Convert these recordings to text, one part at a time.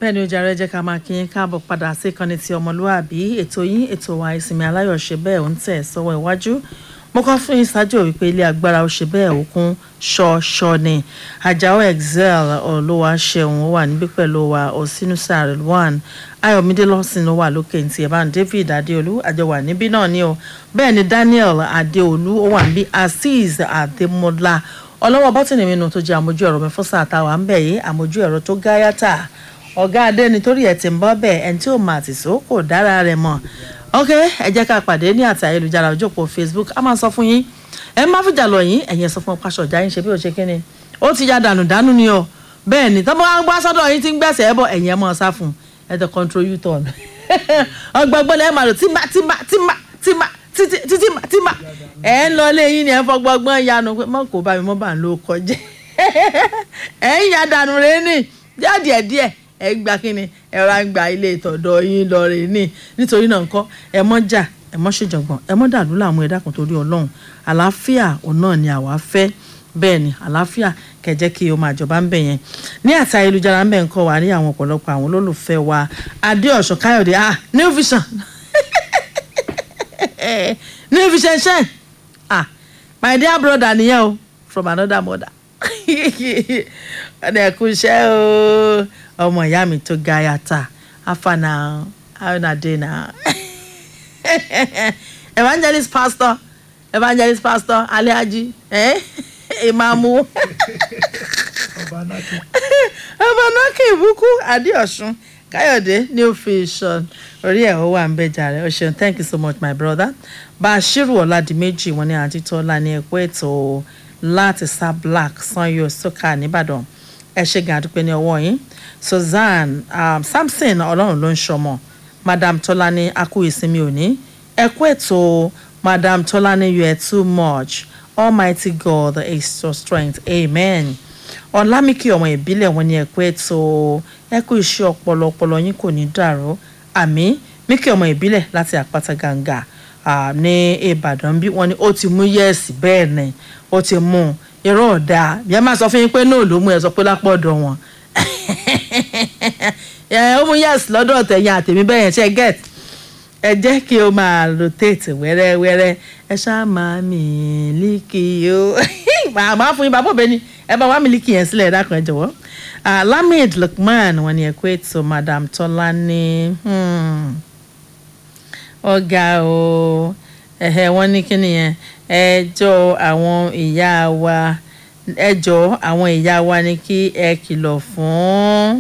bẹ́ẹ̀ ni ó jàre jẹ́ ká máa kí yín káàbọ̀ padà sí ìkànnì ti ọmọlúàbí ètò yín ètò wa ìsinmi aláyọ̀ ṣe bẹ́ẹ̀ ó ń tẹ̀ sọ́wọ́ iwájú mo kọ́ fún yín ṣáájú wípé ilé agbára ó ṣe bẹ́ẹ̀ òkun ṣọ́ọ̀ṣọ́ ni Àjàó excel olówó ṣeun ó wà níbí pẹ̀lú wa òsínúsà one ayọ̀mídé lọ́sìn ló wà lókè ní ti ẹ̀bá david adéolú àjọ wà níbí náà ni o bẹ́ẹ̀ ni daniel adéolú ó wà níbí azeez adémọlá ọlọ́wọ́ bọ́tìnì mi nù tó jẹ́ àmójú ẹ̀rọ mi fún sáà táwa ń bẹ̀ yìí àmójú ẹ̀rọ tó gáyàtà ọ̀gá adé nítorí ẹ̀ ti ń bọ́ bẹ́ẹ̀ ẹni tí ò mà tìṣó kò dára rẹ̀ mọ̀ ok ẹ jẹ́ ká pàdé ní àti ayélujára ojú òpó facebook a máa sọ fún yín ẹ má fìjà lọ yín ẹ̀yin sọ fún ọ pàṣọ ọjà yín ṣe bí o ṣe kí ni ó ti ya dànù dànù ni o bẹ́ẹ̀ ni tọ́mọ wá ń gbá sọ́dọ̀ yín ti ń gbẹ̀sẹ̀ ẹ bọ̀ ẹ̀yin ẹ mọ̀ sá fún ẹ tẹ control u-turn ọgbọgbọ́n ẹ máa lò tí má tí má tí má tí má títí títí má tí má ẹ ń lọ lé yín ni ẹ fọgbọgbọ́n yanu pé mọ́ kó bá mi mọ́ bá ń lo kọjá ẹ ń ya dànù rẹ ní jáde ẹ̀ díẹ̀ ẹ gba kínni ẹ ra gba ilé ìtọ̀dọ̀ yín lọ rè ní nítorí náà ńkọ́ ẹ mọ́ jà ẹ mọ́ ṣèjọ̀gbọ̀n ẹ mọ́ dàlú làwọn ẹ̀dá kan torí ọlọ́run àlàáfíà òun náà ni àwa fẹ́ bẹ́ẹ̀ ni àlàáfíà kẹjẹ́ kí o máa jọba ń bẹ̀ yẹn ní àti ayélujára ń bẹ̀ ń kọ́ wa ní àwọn ọ̀pọ̀lọpọ̀ àwọn olólùfẹ́ wa adéọ̀sùn káyọ̀dé ah new vision new vision ṣe ah my dear brother nìyẹn o from another mother ọ̀dà ẹ̀kú iṣẹ́ o ọmọ ìyá mi tó ga yàtà afana ayọ̀nàdé evangelist pastor evangelist pastor aliaji eh? imamu ọbanaki ìbùkún adéọ̀sùn káyọ̀dé new vision orí ẹ̀ ó wà ń bẹ̀ jàre o ṣeun thank you so much my brother bashiru ọ̀làdìmẹ́jì wọn ní àǹtí tọ́lá ní ẹ̀kọ́ ètò láti sá black sanyo soka nìbàdàn ẹ ṣe gan àdúpẹ́ ní ọwọ́ yín Suzanne um, Samson ọlọ́run ló ń ṣọmọ Madam Tọ́lání akú ìsinmi òní ẹ kú ètò Madam Tọ́lání you are too much Almighty God is your strength amen ọlámìkì ọmọ ìbílẹ̀ wọn ni ẹ kú ètò ẹ kú iṣẹ́ ọpọlọ ọpọlọ yín kò ní dàrú àmì míkì ọmọ ìbílẹ̀ láti àpáta gàǹgà ní Ìbàdàn bí wọn ni ó ti mú yẹ́ẹ̀sì bẹ́ẹ̀ ni ó ti mú un irọ́ ọ̀dà yẹn máa sọ fún yín pé náà ló mú ẹ sọ pé lápò ọ̀dọ̀ wọn ó mú yes lọ́dọ̀ tẹ̀yìn àtẹ̀mí bẹ́ẹ̀ yẹn ṣe get ẹ jẹ́ kí o máa rotate wẹ́rẹ́wẹ́rẹ́ ẹ ṣáà máa mílíkì o màá fún yín bàbá òbẹ́ ni ẹ bá wá mílíkì yẹn sílẹ̀ ẹ dákun ẹ jọ̀wọ́ Lamid Lukman wọn ni ẹ kó ètò Madam Tọ́lání ọ̀gá o ẹ̀hẹ̀ wọ́n ní kí nìyẹn ẹjọ́ àwọn ìyá wa ẹjọ́ àwọn ìyá wa ni kí ẹ kìlọ̀ fún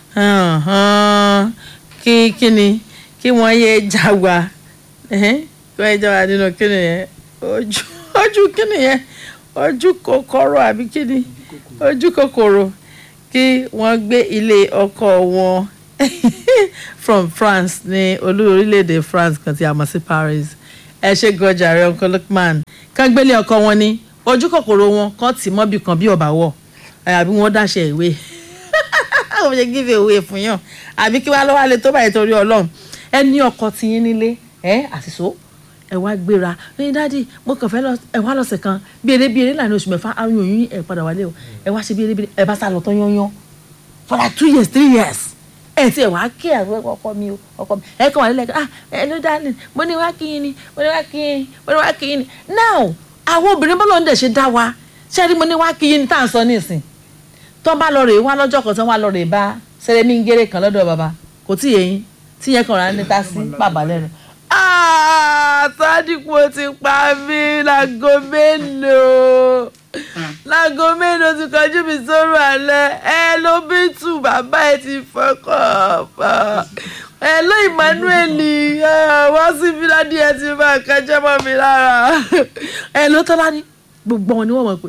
kí kí ni kí wọ́n yé já wa kí wọ́n yé já wa nínú kí nìyẹn ojú ojú kí nìyẹn ojú kòkòrò àbí kí ni ojú kòkòrò kí wọ́n gbé ilé ọkọ wọn from France ní olú orílẹ̀-èdè France kan tí a mọ̀ sí Paris ẹ ṣe gọjà rẹ uncle Lukman kán gbélé ọkọ wọn ní ojú kòkòrò wọn kán tì mọ́bì kan bí ọ̀bà wọ̀ àbí wọ́n dáṣẹ ìwé wọ́n ṣe give away fún yàn àbí kí wàá lọ́wọ́ alẹ́ tó báyìí torí ọlọ́run ẹ ní ọkọ tiyín nílé ẹ àṣìṣó ẹ wá gbéra ní dádì mo kàn fẹ́ lọ ẹ wá lọ́sẹ̀ kan bí eré bí eré láàrin oṣù mẹ́fà àwọn oyún ẹ padà wálé o ẹ wá ṣe bí eré bí ẹ bá sá lọ tán yányán for like two years three years ẹ ti ẹ wá kí ẹ ọkọ mi o ọkọ mi ẹ kàn wà nílẹ̀ ah ẹ ló dá ní mo ní wá kí yín ni mo ní wá kí yín mo ní wá kí yín ni now àwọn obìnrin bọ́lọ̀ ń dẹ̀ ṣe dá wa ṣé rí mo ní wá kí yín ni tá à ń sọ nísìn tó bá lọ rèé wá lọ́jọ́ kan tó wá lọ rèé bá sẹ́rẹ́mí ń géré kan lọ́dọ̀ bàbá kò tí yẹn tí yẹn kàn rà ní ta sí bàbá lẹ́nu. sádìpọ̀ ti pa mí láago mélòó láago mélòó ti kọjú mi sórò alẹ́ ẹ ló bí tù bàbá ẹ ti fọkàn pa ẹ ló Emmanuel wá sí fúlàdí ẹ ti máa kẹjẹ mọ́ mi lára ẹ ló tọ́lá ní gbogbo wọn ni wọ́n mọ̀ pé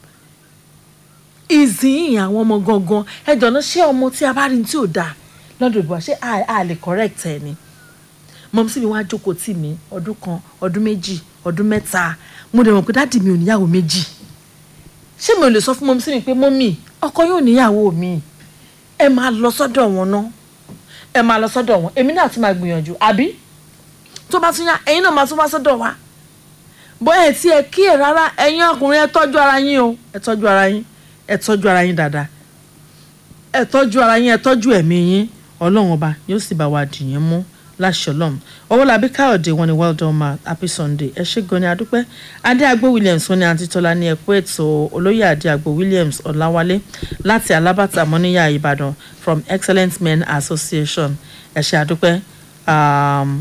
ìzìn àwọn ọmọ gangan ẹ jọ̀nà ṣé ọmọ tí a bá rí tí ò dáa lọ́dọ̀ ìbò ṣé a lè correct ẹ ni mọ̀mísí mi wá jókòó tì mí ọdún kan ọdún méjì ọdún mẹ́ta mo dẹ̀ mọ̀ pé dáàdì mi ò níyàwó méjì ṣé mi ò lè sọ fún mọ̀mísí mi pé mọ́mì ọkọ yóò níyàwó mi ẹ máa lọ sọ́dọ̀ wọn ná ẹ máa lọ sọ́dọ̀ wọn èmi náà ti máa gbìyànjú àbí tó bá tún yá ẹ̀yin náà máa tún wá sọ́dọ̀ wa bóyá ẹ tí ẹ kí ẹ rárá ẹ̀yin ọkùnrin ẹ tọ́jú ara yín o ẹ tọ́jú ara yín ẹ tọ́jú ara yín dáadáa ẹ tọ́jú ara yín ẹ tọ́jú ẹ̀mí yín ọlọ́run ọba yóò sì bá wa dìyẹn mú láṣẹ ọlọ́run owólabí káyọ̀dé wọn ni well done ma happy sunday ẹ ṣé gan ni adúpẹ́ adéagbó williams wọn ni àǹtí tọ́lá ní ẹ̀kú ètò olóyè adéagbó williams ọ̀làwálé láti alábàtà mọ́níyà ìbàdàn from excellent men association ẹ ṣé adúpẹ́ um,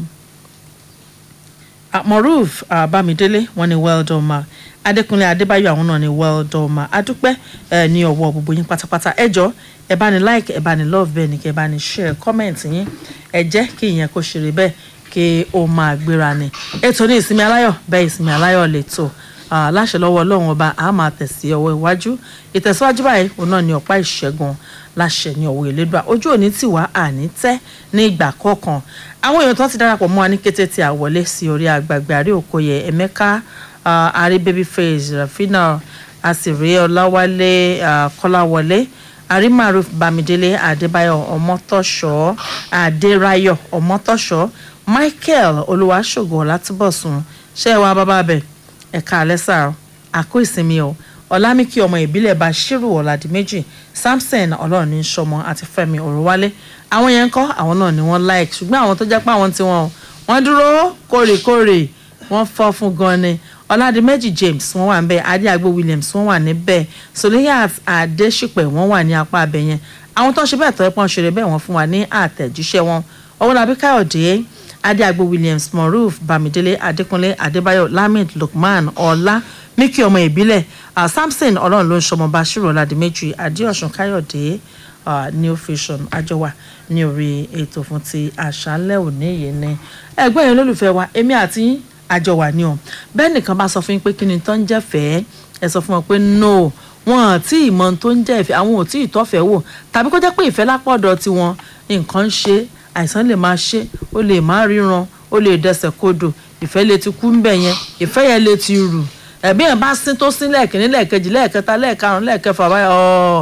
uh, moruf uh, bámidélé wọn ni well done ma adékúnlé adébáyọ̀ àwọn náà ni well done ma adúpẹ́ ẹ ní ọwọ́ gbogbo yín pátápátá ẹ jọ ẹ bá ní like ẹ bá ní love bẹ́ẹ̀ ni kí ẹ bá ní share comment yín ẹ jẹ́ kí ìyẹn kó ṣeré bẹ́ẹ̀ kí ó máa gbéra ni ètò ní ìsinmi aláyọ̀ bẹ́ẹ̀ ìsinmi aláyọ̀ lè tò láṣẹ lọ́wọ́ ọlọ́run ọba a máa tẹ̀sí ọwọ́ iwájú ìtẹ̀síwájú báyìí òun náà ni ọ̀pá ìṣẹ́gun láṣẹ ní ọwọ́ ìlédùá ojú òní tì wá àní tẹ́ ní ìgbà kọ̀ọ̀kan àwọn èèyàn tó ti darapọ̀ mọ́ wa ní kété tí a wọlé sí orí agbègbè àrí òkòyè ẹ̀mẹ́ká àrí babyface rafina àsìrí ọláwálé kọ́láwọlé àrí maruf bámidélé adébáyọ̀ ọmọtọ́ṣọ́ adérayọ̀ ọmọtọ́ṣọ́ michael olúwaṣògo ọlátúbọ̀sùn ṣẹ́wàá bàbá bẹ̀ ẹ̀ka àlẹ́sà àkó ìsinmi o ọlámìkí ọmọ ìbílẹ̀ bashiru ọ̀làdìmẹ́jì samson ọlọ́run ní sọmọ àti fẹ́mi òrùwálé àwọn yẹn ń kọ́ àwọn náà ni wọ́n like ṣùgbọ́n àwọn tó jẹ́ pé àwọn tiwọn wọ́n dúró kórèkórè wọ́n fọ́ fún gan ni ọ̀làdìmẹ́jì james wọ́n wà níbẹ̀ adéagbó williams wọ́n wà níbẹ̀ soleyat adésùpẹ̀ wọ́n wà ní apá abẹ yẹn àwọn tó ń ṣe bẹ́ẹ̀ tọ́ ẹ̀pọ́n ṣeré bẹ́ẹ̀ wọ́n fún wa ní àtẹ̀jíṣẹ́ wọn ọwọ́lábí káyọ̀dé adéagbó williams moruf bámidélé adékúnlé adébáyọ̀ lamid lukman ọlá míkì ọmọ ìbílẹ̀ uh, samson ọlọ́run ló ń ṣọmọ bashiru ọ̀làdìmẹ́jì adéọ̀sùn káyọ̀dé uh, new fashion àjọwà ní orí ètò fún ti àṣálẹ́ òní yìí ni ẹgbẹ́ yẹn lólùfẹ́ wa èmi àti yín àjọwà ni o bẹ́ẹ̀ nìkan bá sọ fún yín pé kí ni tó ń jẹ́ fẹ́ẹ́ ẹ sọ fún wọn pé no wọn àti ìmọ̀ tó ń jẹ́ ìfẹ́ àwọn ò tí ì tọ́fẹ́ wò tàbí kó jẹ́ pé ìfẹ́ lápọ̀dọ̀ tiwọn nǹkan ń ṣe àìsàn lè máa ṣe ó lè má ríran ó lè dẹsẹ̀ kodò ìfẹ́ lè ti kú ń bẹ̀ yẹn ìfẹ́ yẹn lè ti rù ẹ̀bí ẹ̀ bá sín tó sín lẹ́ẹ̀kínní lẹ́ẹ̀kejì lẹ́ẹ̀kẹta lẹ́ẹ̀karùn lẹ́ẹ̀kẹfà báyọ̀ ọ́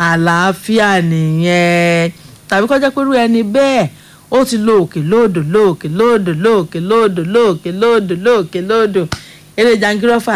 àlàáfíà nìyẹn tàbí kó jẹ́ pé irú ẹni bẹ́ẹ̀ ó ti lo òkè lóòdò lóòkè lóòdò lóòkè lóòdò lóòkè lóòdò lóòkè lóòdò eré jangirọ́fà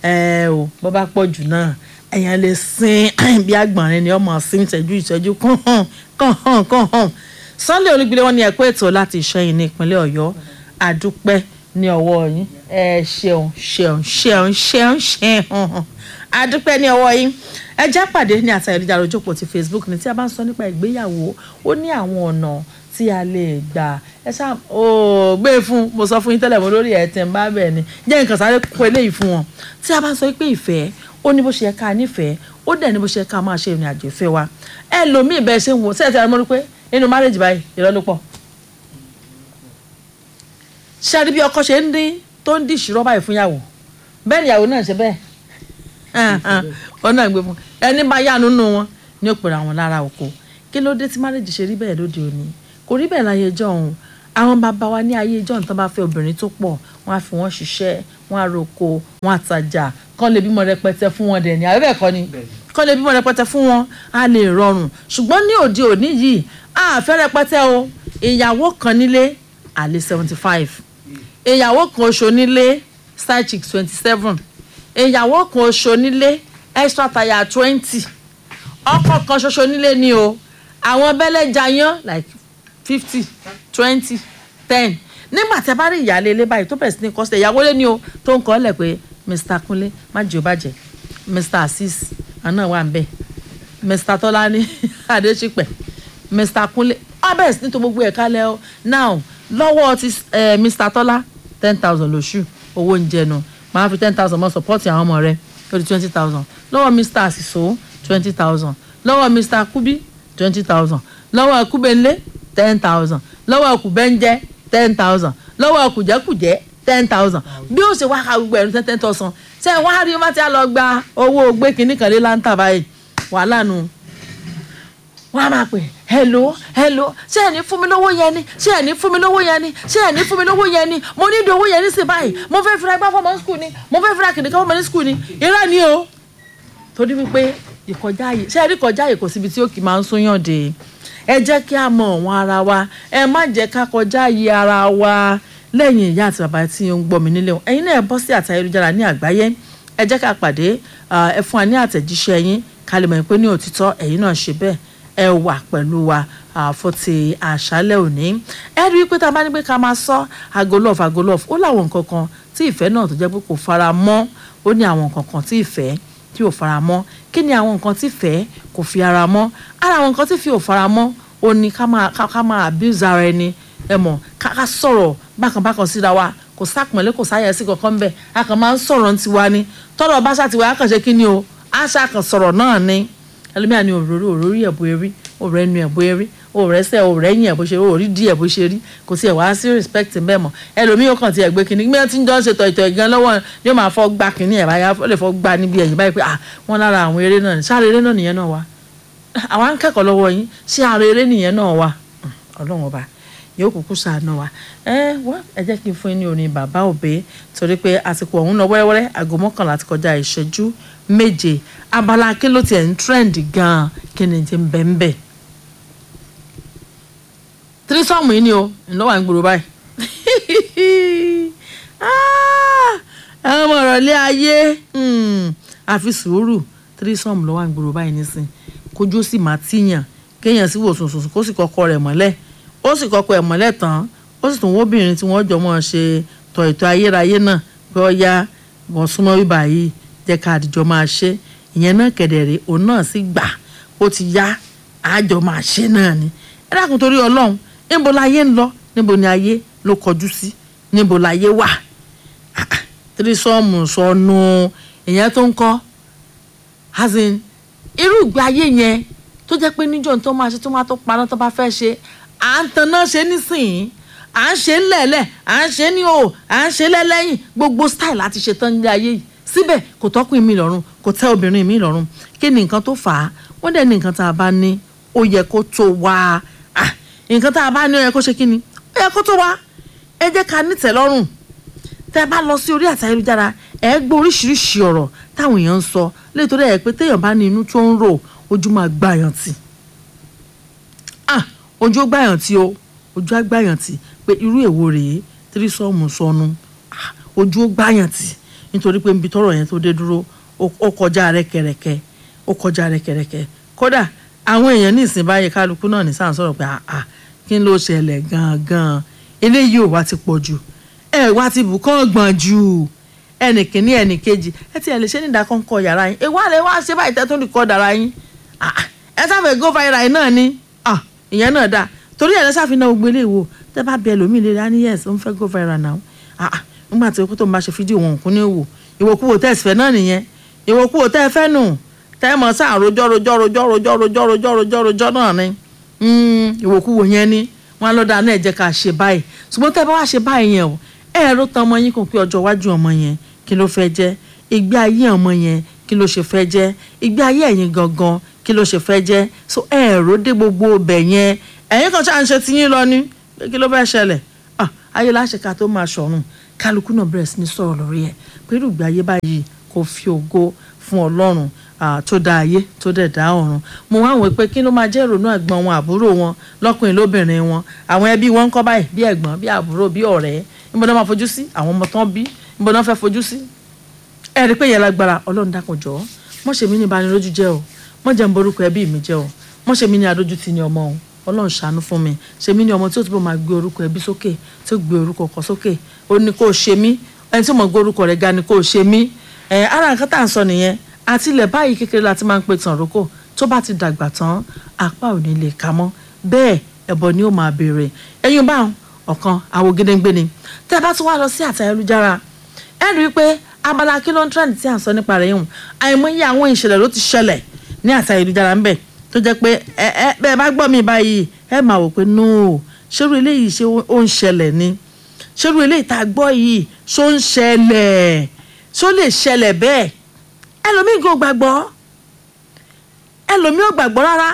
ẹ ò bọ́ bá pọ̀ jù náà ẹ̀yàn lè sin bí àgbọ̀nrín ni ọmọ sin ìṣẹ́jú ìṣẹ́jú kàn hàn kàn hàn kàn hàn Sunday Olúgbìlẹ̀ wọn ni ẹ̀kọ́ ètò láti Ìṣẹ́yìn ní ìpínlẹ̀ Ọ̀yọ́ àdúpẹ́ ní ọwọ́ yín ẹ ṣeun ṣeun ṣeun ṣeun ṣeun àdúpẹ́ ní ọwọ́ yín ẹ já pàdé ní àtàyè ìdíjà ojókòó ti Facebook ní tí a bá ń sọ nípa ìgbéyàwó ó ní àwọn ọ̀nà tí a lè gbà ẹ ṣáà ó gbé fún mo sọ fún yín tẹ́lẹ̀ mo lórí ẹ̀ tẹ̀ ń bá bẹ̀ ni jẹ́ nǹkan sáré kó eléyìí fún wọn tí a bá ń sọ pé ìfẹ́ ó ní bó ṣe yẹ ká nífẹ̀ẹ́ ó dẹ̀ ní bó ṣe yẹ ká máa ṣe ìrìn àjò ìfẹ́ wa ẹ lòmíì bẹ́ẹ̀ ṣe ń wò sẹ́ẹ̀ tí a mọ̀ rí pé nínú márèjì báyìí irọ́ ló pọ̀ ṣe àrí bí ọkọ ṣe ń dín tó ń dín ìṣirọ́ báyìí fún yàwó bẹ́ẹ̀ ni ìyàwó náà ṣe bẹ́ẹ̀ ọ náà gbé fún ẹni bá yánu nù wọn ní òpèrè àwọn lára oko kí ló dé tí márèjì ṣe rí bẹ́ẹ̀ lóde òní kò rí bẹ́ẹ̀ láyé ẹjọ́ ọ̀hún àwọn bàbá wa ní ayé ẹjọ́ nǹkan bá fẹ́ obìnrin tó pọ̀ wọ́n á fi wọ́n ṣiṣẹ́ wọ́n á roko wọ́n á tajà kán lè bímọ rẹpẹtẹ fún wọn dẹ̀ ní àbẹ́ bẹ́ẹ̀ kọ́ ni kán lè bímọ rẹpẹtẹ fún wọn á lè rọrùn ṣùgbọ́n ní òde òní yìí á fẹ́ rẹpẹtẹ o ìyàwó kan nílé àlè seventy five ìyàwó kan oṣù nílé side chick twenty seven ìyàwó kan oṣù nílé extra tire twenty ọkọ kan ṣoṣo nílé ni o àwọn bẹ́lẹ̀ jayán like fifty twenty ten nígbà tí a bá rí ìyáálé ilé báyìí tó bẹ̀rẹ̀ sí ní kọ́sílẹ̀ ìyàwó lé ní o tó ń kọ́ lẹ̀ pé mr kunle má jẹ́ ó bàjẹ́ mr asis àná wà ń bẹ̀ mr tọ́lání adéṣípẹ̀ mr kunle wọ́n bẹ̀rẹ̀ sí ní tó gbogbo ẹ̀ kálẹ̀ o now lọ́wọ́ ti eh, mr tọ́lá ten thousand lóṣù owó oúnjẹ nu máa fi ten thousand mọ́ support àwọn ọmọ rẹ̀ ó di twenty thousand lọ́wọ́ mr asiso twenty thousand lọ́wọ́ mr kubi twenty thousand lọ́wọ́ kubenle ten thousand lọ́wọ́ kùbẹ́ńjẹ́ ten thousand lọ́wọ́ kùjẹ́kùjẹ́ ten thousand bí ó ṣe wá ka gbogbo ẹ̀rù ten ten thousand ṣe é wá rí ọmọ tí a lọ gba owó gbé kínní kan lé láǹtà báyìí wàhálà nu wọ́n á máa pè hello hello ṣé ẹ̀ ní fún mi lówó yẹn ni ṣé ẹ̀ ní fún mi lówó yẹn ni ṣé ẹ̀ ní fún mi lówó yẹn ni mo ní ìdí owó yẹn ní sí báyìí mo fẹ́ fira gbá fọmọ ní skul ni mo fẹ́ fira kìnìkan fọmọ ní skul ni irọ́ ni o torí wípé ìkọjá yìí ṣé ẹ rí kọjá yìí kò síbi tí ó kì í máa ń súnyàn dé ẹ jẹ́ kí a mọ ọ̀wọ́n ara wa ẹ má jẹ́ ká kọjá yìí ara wa lẹ́yìn ìyá àti bàbá tí ó ń gbọ́ mi nílé wọn ẹ̀yin náà ẹ bọ́ sí àti ayélujára ní àgbáyé ẹ jẹ́ ká pàdé ẹ fún wa ní àtẹ̀jíṣẹ́ yín ká lè mọ̀ pé ní òtítọ́ ẹ̀yin náà ṣe bẹ́ẹ̀ ẹ wà pẹ̀lú wa fún ti àṣálẹ̀ òní ẹ rí i pé tá a bá ní pé ká máa sọ agolof agolof ó láwọn nǹkan kan tí ìfẹ́ náà tó jẹ́ pé kò fara mọ́ ó ní àwọn nǹkan kan tí ìfẹ́ tí ò fara mọ́ kí ni àwọn nǹkan tí ìfẹ́ kò fi ara mọ́ ara àwọn nǹkan tí ìfẹ́ ò fara mọ́ ó ní ká máa ká máa abuse ara ẹni ẹ mọ̀ ká sọ̀rọ̀ bákanbákan síra wa kò sápọ̀nlé kò sáyẹ̀sí kankan bẹ́ẹ̀ a kàn máa ń sọ̀rọ̀ ní tiwa ni tọ́lọ̀ bá ṣàtiwá a kàn ṣe kí ni o a ṣàkàn sọ̀rọ̀ náà ni ẹlòmíà ni òróró òrórí ẹ̀bù erí òrò ẹnu ẹ̀bù erí òrò ẹsẹ̀ òrò ẹ̀yìn ẹ̀bù ṣe òrí dí ẹ̀bù ṣe rí kò tiẹ̀ wá sí respect bẹ́ẹ̀ mọ̀ ẹlòmíì ó kàn tiẹ̀ gbé kínní gbé tí ń jọ ṣe tọ̀ìtọ̀ ìgan lọ́wọ́ yóò máa fọ́ gbá kínní ẹ̀ báyà ó lè fọ́ gbá níbi ẹ̀yìn báyìí pé ah wọ́n lára àwọn eré náà ni sáré eré náà nìyẹn náà wá àwọn akẹ́kọ̀ọ́ lọ́wọ́ yín ṣé ara eré nìyẹn náà wá ọlọ́run ọba yóò kúkú ṣàánú wa ẹ wá ẹ jẹ́ kí n fún yín ní orin bàbá òbí torí pé àsìkò ọ̀hún lọ wẹ́rẹ́wẹ́rẹ́ aago mọ́kànlá ti kọjá ìṣẹ́jú méje abala kí ló tiẹ̀ ń trend gan-an kí ni ti ń bẹ̀ ń bẹ̀. tírísọ́ọ̀mù yìí ni o ńlọ́wọ́ à ń gbòòrò báyìí àwọn ọmọ ọ̀rọ̀ ilé ayé àfi sùúrù tírísọ́ọ̀mù lọ́wọ́ à ń gbòòrò báyìí nísìn kójú ó sì máa tíyàn kéèyàn sì wò sùnsùn kó sì kọ́kọ́ rẹ̀ mọ́lẹ̀ ó sì kọ́kọ́ ẹ̀ mọ́lẹ̀ tán ó sì tún wóbìnrin tí wọ́n jọ mọ́ ṣe tọ̀ ètò ayérayé náà pé ó yá wọ́n súnmọ́ bíbá yìí jẹ́ ká àdìjọ máa ṣe ìyẹn náà kẹ̀dẹ̀rẹ̀ òun náà sì gbà ó ti yá àjọ máa ṣe náà ni ẹ dákun torí ọlọ́run níbo láyé ń lọ níbo ni ayé ló kọjú sí níbo láyé wà tírísọ́ọ̀mù sọnù ìyẹn tó ń kọ́ azin irú ìgbé ayé yẹn tó jẹ́ pé níjọ́ tó máa ṣe tó máa tó paná tó bá fẹ́ ṣe à ń tanná ṣe nísìnyí à ń ṣe ńlẹ̀ẹ́lẹ̀ à ń ṣe ní o à ń ṣe lẹ́lẹ́yìn gbogbo style láti ṣe tán ní ayé yìí síbẹ̀ kò tọ́kùn mi lọ́rùn kò tẹ́ obìnrin mi lọ́rùn kí ni nǹkan tó fà á wọ́n dẹ̀ ní nǹkan tá a bá ní ó yẹ kó tó wá nǹkan tá a bá ní ó yẹ kó ṣe kí ni ó yẹ kó tó wá ẹ jẹ́ ká nítẹ̀ lọ́rùn tẹ́ ẹ bá lọ sí orí àti ayélujára ẹ gbọ́ oríṣiríṣi ọ̀rọ̀ táwọn èèyàn ń sọ létorí ẹ̀ pé téèyàn bá ní inú tó ń rò ojú máa gbàyàn tì ah ojú ó gbàyàn tì o ojú á gbàyàn tì pé irú èwo rèé tírísọ́ọ̀mù sọnù ah ojú ó gbàyàn tì nítorí pé nbi tọ́rọ̀ yẹn tó dé dúró ó kọjá rẹ́kẹrẹ́kẹ́ ó kọjá rẹ́kẹrẹ́kẹ́ kódà àwọn èèyàn ní ìsìn báyìí kálukú náà ní sáà sọ̀rọ̀ pé àà kí ló ṣẹlẹ̀ gangan eléyìí ò wá ti pọ̀ jù ẹ wá ti bù kán gbọ̀n jù ẹnì kìíní ẹnì kejì ẹ ti ẹ lè ṣe ní ìdákọ́ńkọ́ yàrá yín èwo àlẹ́ wá ṣe báyìí tẹ́ tó lè kọ́ dára yín ẹ sáfẹ́ go viral náà ni ìyẹn náà dáa torí ẹ̀ lẹ́sàfin náà gbélé ìwò tẹ́ bá bẹ ẹlòmíì lè rí á ní yẹ́sì ó ń fẹ́ go viral náà nígbà tí okú tó ń bá ṣe fídíò wọn kún ní wò ìwòkúwò tẹ́ ẹ̀sìfẹ́ náà nìyẹn ìwòkúwò tẹ́ ẹ fẹ́ nù tẹ́ ẹ mọ̀ sáà rojọ́ rojọ́ rojọ́ rojọ́ rojọ́ rojọ́ rojọ́ rojọ́ náà ni ìwòkúwò yẹn ni wọn lọ dáa náà ẹ jẹ́ ká ṣe báyìí ṣùgbọ́n tẹ́ ẹ bá wá ṣe báyìí yẹn o ẹ ló tan ọmọ yín kò pé ọjọ́ iwájú ọmọ yẹn kí ló fẹ́ jẹ́ ìgbé ayé ọmọ yẹn kí ló ṣe fẹ́ jẹ́ ìgbé ayé ẹ̀yin gangan kí ló ṣe fẹ́ jẹ́ so ẹ rò dé gbogbo ọbẹ̀ yẹn ẹ̀yin kan ṣáà ń ṣe tiyín lọ ni pé kí ló fẹ́ ṣẹlẹ̀ ayé láṣẹ tó máa ṣọ̀run kálukú náà bẹ̀rẹ̀ sí ní sọ̀rọ̀ lórí ẹ̀ pé irúgbìn ayé báyìí kò fi ògo fún ọlọ́run tó dá ayé tó dẹ̀ dá ọ̀run mo wá wò pé kí ló máa jẹ́ ìrònú ẹ̀gbọ́n wọn àbúrò wọn lọ́kùnrin lóbìnrin wọn àwọn ẹbí wọn ń kọ́ báyìí bí ẹ̀gbọ́n bí àbúrò bí ọ̀rẹ́ níbo náà máa fojú sí àwọn ọmọ tán bí níbo náà fẹ́ fojú sí. ẹ rí i pé yẹn lágbára ọlọ́run dákun jọ mọ́ ṣe mí ní ìbanilójú jẹ́ o mọ́ jẹ́ ń borúkọ ẹbí mi jẹ́ o mọ́ ṣe mí ní adójútì ní ọmọ o ọlọ́run ṣàánú fún mi ṣe mí ní ọmọ tí ó túbọ̀ máa gbé orúkọ ẹbí sókè tí ó gbé orúkọ ọkọ sókè ó ní kó o ṣe mí ẹni tí mo gbé orúkọ rẹ̀ ga ni kó o ṣe mí ẹ ara nǹkan tá à ń sọ nìyẹn àti ilẹ̀ báyìí kékeré láti máa ń pe tàn rókò tó bá ti dàgbà tán apá ò ní lè ka mọ́ bẹ́ẹ̀ ẹ̀bọ ni ó máa béèrè ẹ̀yin bá ọ̀kan àwo gédéǹgbé ni tẹ́ ẹ bá tún wá lọ sí àtà ayélujára ẹ rí i pé abala kí ló ń trend tí à ń sọ nípa rẹ̀ yìí àìmọye àwọn ìṣẹ̀lẹ̀ ló ti ṣẹlẹ̀ ní àtà ayélujára ńbẹ̀ tó jẹ́ pé ẹ ẹ bẹ́ẹ̀ bá gbọ́ mi báyìí ẹ máa wò pé no ṣerú eléyìí ṣé ó ń ṣẹlẹ̀ ni ṣerú eléyìí tá a gbọ́ yìí ṣó ń ṣẹlẹ̀ ṣó lè ṣẹlẹ̀ bẹ́ẹ̀ ẹlòmíì kò gbàgbọ́ ẹlòmíì ò gbàgbọ́ rárá.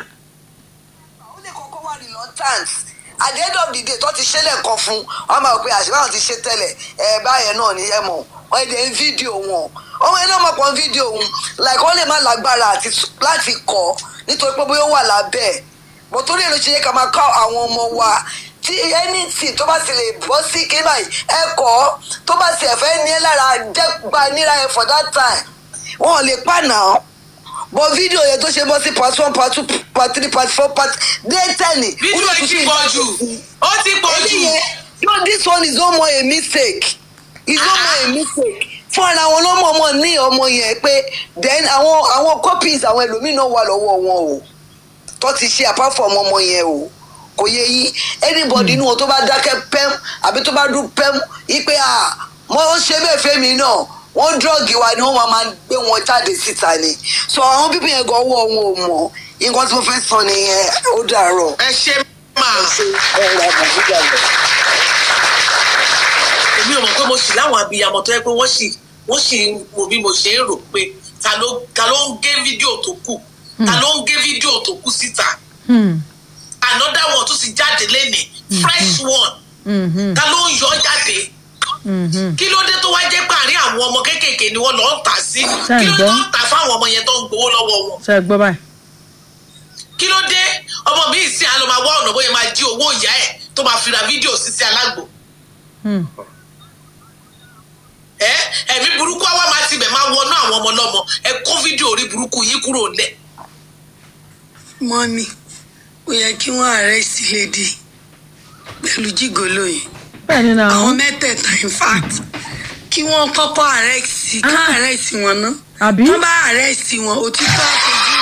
ó lè kọ́kọ́ wá reluctant at the end of the day tó ti ṣẹlẹ̀ nǹkan fún wọn máa pe àṣìbá wọn ti ṣe tẹ́lẹ̀ ẹ báyẹn náà ní ẹ mọ̀ wọ́n ẹ̀dẹ̀ ń fídíò wọn ọmọ yẹn náà mọ̀ pọ̀ ń fídíò wọn like wọ́n lè má lágbára láti kọ́ nítorí pé bóyá ó wà lábẹ́ ẹ̀ bó torí ẹ̀ ló ṣe yẹ ká máa kọ́ àwọn ọmọ wa tí anything tó bá sì lè bọ́ sí kí báyìí ẹ kọ́ tó bá sì ẹ̀fẹ́ ní ẹ lára jẹ́ gba níra ẹ for that time wọn ò lè pànà bọ fídíò yẹn tó ṣe bọ́ sí part one part two part three part four part day ten ni. fídíò yìí ti pọ̀ jù ó ti pọ̀ jù eléyẹn no this one is no more a mistake is no more a mistake fún ara wọn ló mọ̀ ọmọ ní ọmọ yẹn pé then àwọn àwọn copies àwọn ẹlòmíín náà wà lọ́wọ́ wọn o tó ti ṣe apart from ọmọ yẹn o kò yẹ yín anybody inú wọn tó bá dákẹ́ pẹ́m àbí tó bá dún pẹ́m yí pé à wọ́n ṣe bẹ́ẹ̀ fẹ́mi náà wọ́n drug wa ni wọ́n máa máa gbé wọn jáde síta ni so àwọn pípín yẹn gan ọwọ́ wọn ò mọ̀ nǹkan tí mo fẹ́ sọ nìyẹn ó dàárọ̀. ẹ ṣe máa ẹ ra nàìjíríà lọ. èmi ò mọ̀ pé mo sì láwọn abiyamọ tó yẹ pé wọ́n sì wọ́n sì ń wo bí mo ṣe ń rò pé ta ló ta ló ń gé fídíò tó kù ta ló ń gé fídíò tó kù síta Hmm. another one tó ti jáde lénìí fresh one Mhm. ta ló ń yọ jáde Mhm. kí ló dé tó wá jẹ́ pé àárín àwọn ọmọ kéékèèké ni wọ́n lọ ń tà sí Ṣé kí ló ń dé gbọ́? tó ń tà fáwọn ọmọ yẹn tó ń gbowó lọ́wọ́ wọn ṣe é gbọ́ báyìí. kí ló dé ọmọ mi ìsìn àlọ́ máa wá ọ̀nà bóyá máa jí owó ìyá ẹ̀ tó máa fi ra fídíò sí sí alágbò Hmm. ẹ ẹ̀mí burúkú àwa máa tibẹ̀ máa wọnú àwọn ọmọ lọ́mọ ẹ kó fídíò orí burúkú yín kúrò lẹ̀ mọ́mí ó yẹ kí wọ́n arrest lady pẹ̀lú jígolo yìí bẹ́ẹ̀ ni náà àwọn mẹ́tẹ̀ẹ̀ta in fact kí wọ́n kọ́kọ́ arrest ká Ah. arrest wọn ná àbí wọ́n bá arrest wọn òtítọ́ àfojú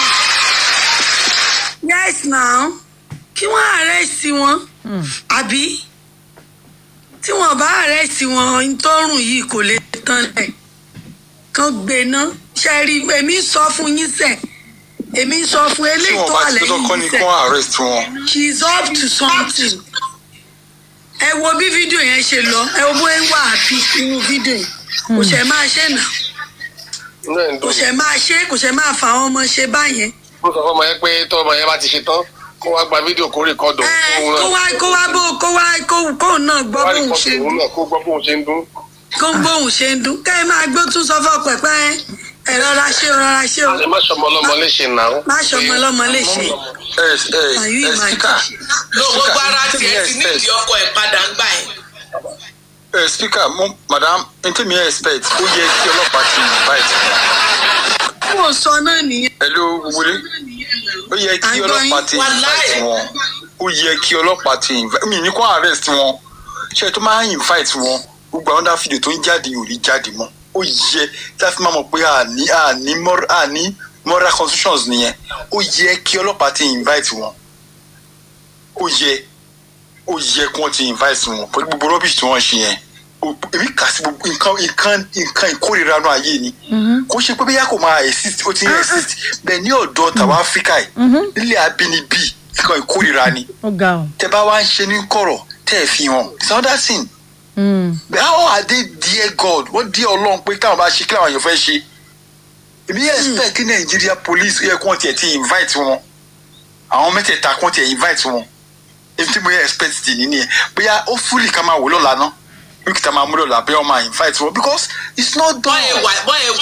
yes now kí wọ́n arrest wọn Hmm. àbí tí wọ́n bá arrest wọn ntọ́rùn yìí kò lè tán lẹ̀ kán gbé ná ṣe rí èmi sọ fún yín sẹ̀ èmi sọ fún tí eléyìí wọn tó bá wà ti lẹ́yìn dandan kọ́ ni yín sẹ̀ kán arrest wọn she is up to something ẹ wo bí fídíò yẹn ṣe lọ ẹ wo bóyá wà àbí inú fídíò yẹn kò ṣe máa ṣe nà inú ẹ̀ ń kò dùn ṣe máa ṣe kò ṣe máa fa àwọn ọmọ ṣe báyẹn mo sọ fún ọmọ yẹn pé tọ́ ọmọ yẹn bá ti ṣe tán kó wá gba fídíò kó rìkọ́dù ẹ òun kó náà wá kó wá bó kó wá kó kóun náà gbọ́ wá bóun ṣe rìkọ́dù òun náà kó gbọ́ bóun ṣe ń dún. kó ń bóun ṣe ń dún kẹ́ ẹ máa gbó tún sọ fọ́ pẹ̀pẹ́ ẹ rọra ṣe o rọra ṣe o ẹ má ṣọmọ ọlọ́mọ léṣe náà. má ṣọmọ ọlọ́mọ léṣe ẹ ẹ Are you ẹ imagine? spika ló gbogbo ara tiẹ̀ ti ní ìdí ọkọ ẹ̀ padà ń gbà yẹn ẹ spika mo madam n tí mi expect ó yẹ kí ọlọ́pàá ti invite kí wọ́n sọ náà nìyẹn ẹ ló wọlé ó yẹ kí À ń gbọ́ ọlọ́pàá yín. ti Wàláì. invite wọn ó yẹ kí ọlọ́pàá ti invite mi ní kó arrest wọn ṣe tó máa invite wọn gbogbo àwọn dáa fídíò tó ń jáde yóò ní jáde mọ́ ó yẹ tí a fi máa mọ̀ pé àní àní mor- àní moral constitutions nìyẹn ó yẹ kí ọlọ́pàá ti invite wọn ó yẹ ó yẹ kí wọ́n ti invite wọn pẹ̀lú gbogbo rubbish tí wọ́n ṣe yẹn O- èmi kà sí gbogbo nǹkan nǹkan nǹkan ìkórìíra náà ayé ni kò ṣe pé bóyá kò máa exist ó ti ń exist bẹ́ẹ̀ ní ọ̀dọ̀ tàwa áfíríkà yìí nílẹ̀ abínibí nǹkan ìkórìíra ni ó ga ọ. tẹ bá wá ń ṣe ní kọ̀rọ̀ tẹ́ ẹ fi hàn it's another thing Hmm. but how are they dear God wọ́n dear ọlọ́run pé táwọn bá ṣe kí làwọn èèyàn fẹ́ ṣe èmi yẹn expect kí nàìjíríà police ó yẹ kí wọ́n tiẹ̀ ti invite wọn àwọn mẹ́tẹ̀ẹ̀ta kí wọ́n tiẹ̀ invite wọn èmi tí mo yẹ expect ti ní nìyẹn bóyá ó fúlì ká máa wò lọ́la náà wíkì tá a máa mú lọ́la bóyá wọ́n máa invite wọn because it's not bọ́ọ̀ ẹ̀ done wà bọ́ọ̀ ẹ̀